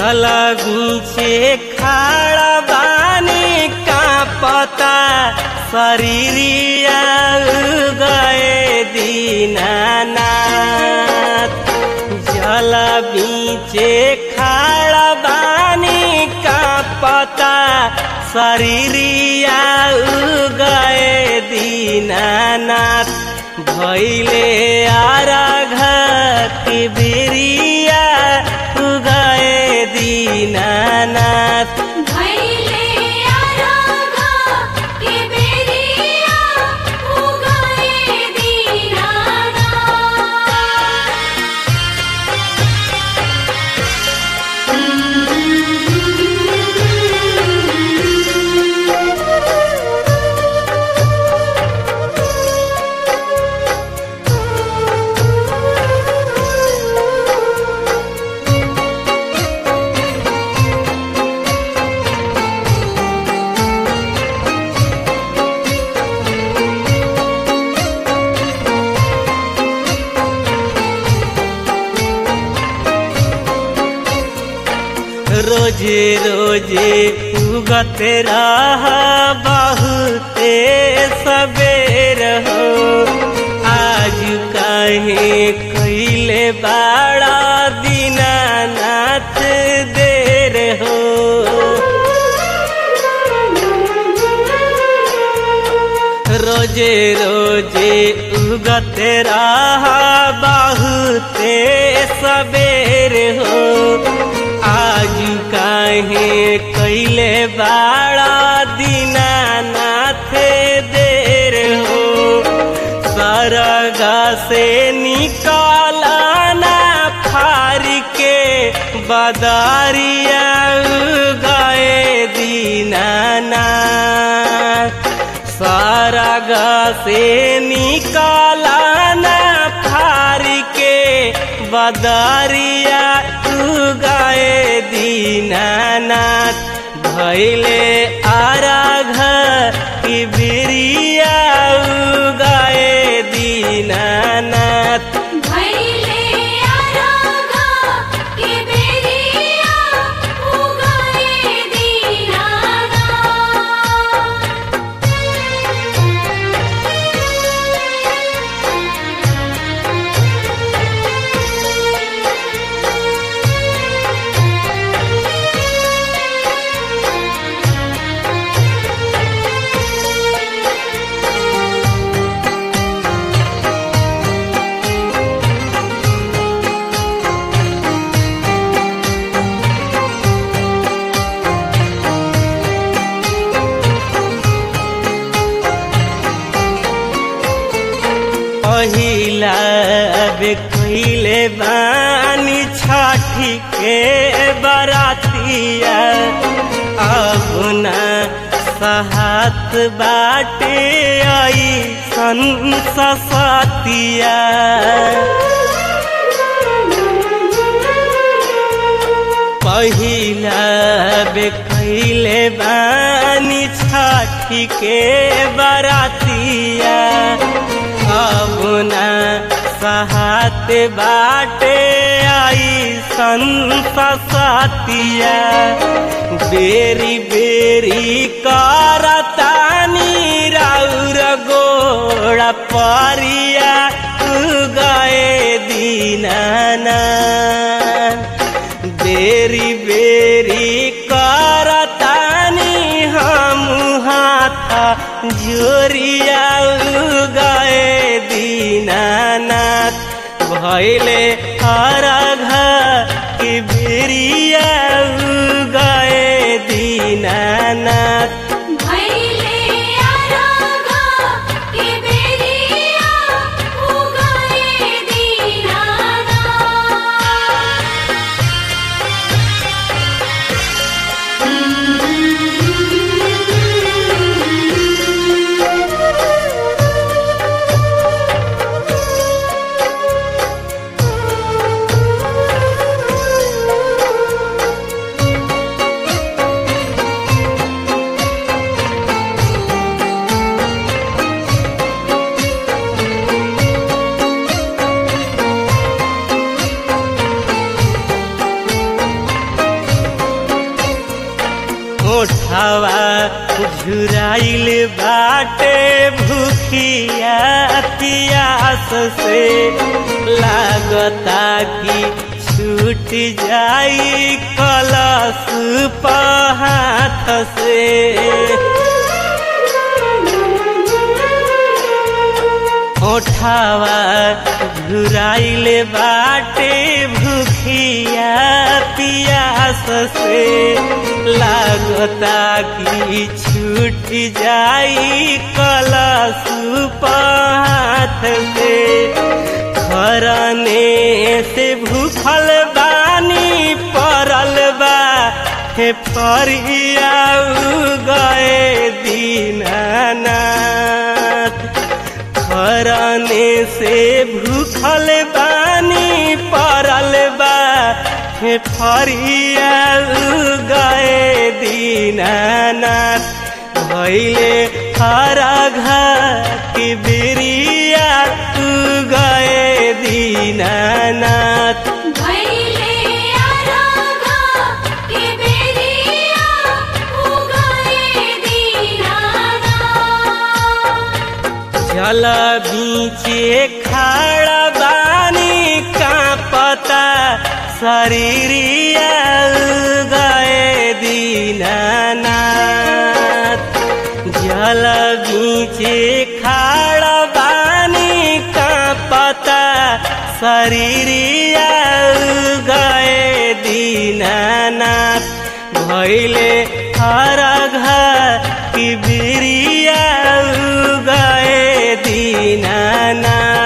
जल बीचे खाड़ा बानी का पता शरीरिया गए दीनानाथ जल बीचे खाड़ा बानी का पता शरीरिया गए दीनानाथ भैले आराघ के बेरिया गए दीनानाथ भैले आरागा के बेरिया उगाए दीनाना रोजे रोजे उगत रह बहुते सबेर हो आज कहे कैले बाड़ा दीनानाथ देर हो रोजे रोजे उगत रह बहुते सबेर हो आज काहे कैले बाड़ा दीनानाथ देर हो सरगा से निकालना फार के बदारिया गए दीनानाथ सरग से निकालना फार के बदरिया गए दीनानाथ भैले आराघ की बिरिया गए दीनानाथ भैले आरागा के बेरिया उगाए दीनाना पहिला बे कैले बानी छठी के बरातिया अब ना सहात बाटे आई सन सतिया पहिला बे कैले बानी छठी के बरातिया अब ना सहात बाटे आई संसतिया बेरी बेरी करतानी राउर गोड़ा परिया गए दीनाना बेरी बेरी करतानी हम हाथा जोरिया गए दीनानाथ भैले हरघ की बेरिया गए दीनानाथ भैले आरागा के बेरिया उगाए दीनाना भैले झुराइल बाटे भूखिया पियास से लागता कि छूट जाई कलश पहाथ से ओठावा झुराइल बाटे भूखिया पियास से लागता कि छूट जाई कलश पाथ से खरने से भूखल बानी परल बा हे परिया गए दीनानाथ खरने से भूखल बानी परल बा हे फरिया गए दीनानाथ भैले हरा घर की बिरिया तू गए दीनानाथ भैले आरागा के बेरिया उगाए दीनाना जल बीचे खाड़ा बानी का पता शरीरिया गए दीनानाथ जल बीचे खाड़ा बानी का पता शरीरिया गए दीनानाथ भैले हरा घर की बिरिया गए दीनानाथ